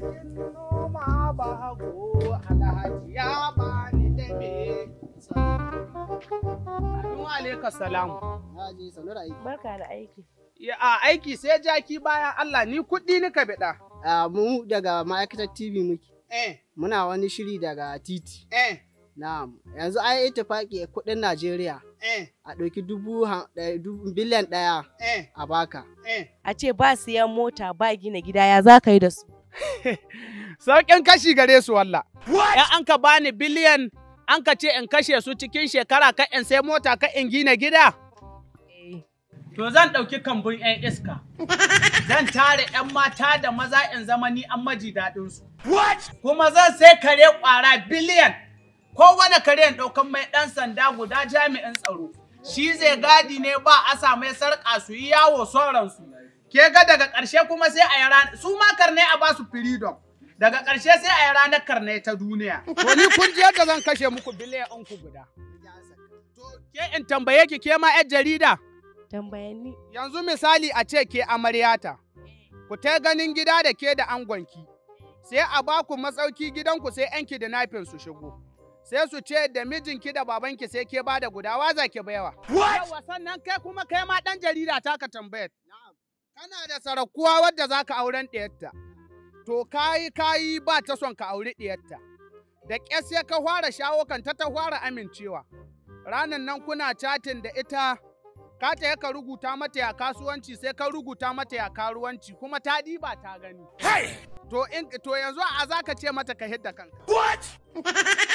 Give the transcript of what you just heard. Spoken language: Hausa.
Sarkin noma ba hago alhaji ya bani da me. Anu alaika salamu. Na je sanu da aiki. Barka da aiki. Ya a aiki sai jaki bayan Allah ni kuɗi nika biɗa. Ah, mu daga ma'aikatar TV muke. Eh, Muna wani shiri daga titi. eh, Na'am. Yanzu an yi ittifaki kuɗin Najeriya eh, a ɗauki dubu ha- ɗaya- dubu- biliyan ɗaya eh, a baka. eh. A ce ba siyan mota ba gina gida ya za ka yi da su. Sauƙin kashi gare su walla. Ya an ka bani biliyan an ka ce in kashe su cikin shekara ka in sai mota ka in gina gida. To zan ɗauki kambun 'yan iska. Zan tare 'yan mata da maza in zama ni an maji daɗinsu. Kuma zan sai kare ƙwara biliyan. Kowane kare in ɗaukan mai ɗan sanda guda jami'in tsaro. Shi zai gadi ne ba a sa mai sarƙa su yi yawo sauransu. Ke ga daga ƙarshe kuma sai a yi ranar, su ma karne a ba su freedom. Daga ƙarshe sai a yi ranar karne ta duniya. To ni kun ji yadda zan kashe muku biliyan ku guda. To ke in tambaye ki ke ma 'yar jarida. Tambayanni. Yanzu misali a ce ke amaryata, ku ta ganin gida da ke da angonki, sai a ba ku matsauki gidanku sai ‘yan kidnapping su shigo. Sai su ce da mijinki da babanki sai ke ba da guda waza ke baiwa. Yawa sannan kai kuma kai ma ɗan jarida ta ka tambayar. Kana da sarakuwa wadda za ka auren ɗiyarta. To kayi kayi ba ta son ka auri ɗiyarta. Da ƙyar sai ka fara shawo kan ta ta fara amincewa. Ranan nan kuna chatin da ita ka ta ka rubuta mata ya kasuwanci sai ka rubuta mata ya karuwanci kuma ta diba ta gani. To in to yanzu a za ka ce mata ka hidda kanka.